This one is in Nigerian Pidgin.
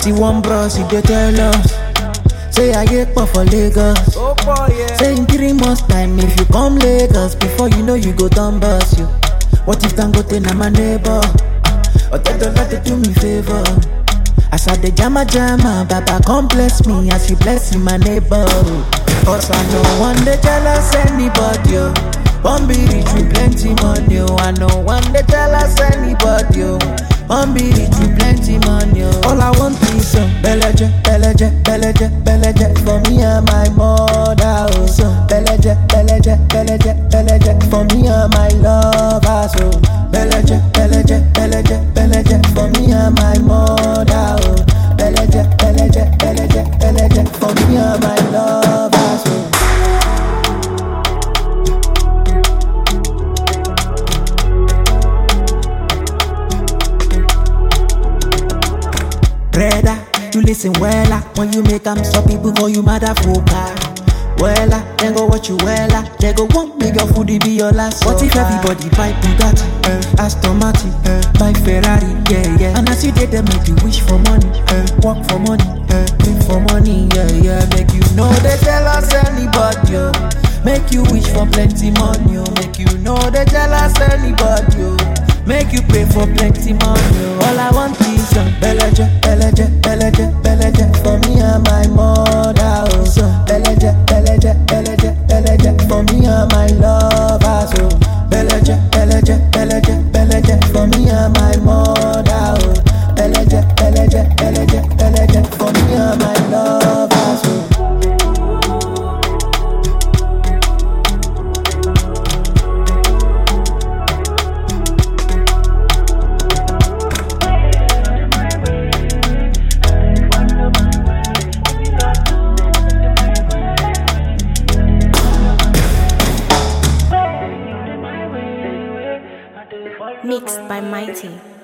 See one bros, he dey tell us. Say I get pop for Lagos. Oh boy, yeah. Say in three months time, if you come Lagos, before you know you go down bus you. What if Dangote na my neighbor? Or they don't let do me favor. As I the jama jama, Baba come bless me as you bless my neighbor. Cause I know one day jealous anybody. Oh. One be rich with plenty money. Oh. I know one day jealous anybody. Oh. One be rich with plenty money. Oh. All I want is some beleje, beleje, beleje, beleje for me and my mother. Oh. Some beleje, beleje, beleje, beleje for me and my lover. So beleje, beleje, beleje, beleje for me and my mother. Oh. Beleje, beleje, beleje, beleje for me and my lover. So. Brother, you listen wella When you make them stop people call you motherfucker Wella, then go watch you wella They go want make your foodie be your last What if everybody buy Bugatti, uh, Aston Martin, uh, buy Ferrari, yeah, yeah And as you did them make you wish for money, uh, work for money, uh, pay for money, yeah, yeah Make you know they tell us anybody, oh. Make you wish for plenty money, oh. Make you know they jealous anybody, oh. Make you pray for plenty money. oh. All I want is some beleje, beleje, beleje, beleje for me and my mother. Oh, some beleje, beleje, beleje, beleje for me and my lover. So beleje, beleje, beleje, beleje for me and my mother. Oh, beleje, beleje, beleje, beleje for me and my lover. So. Mixed by Mighty.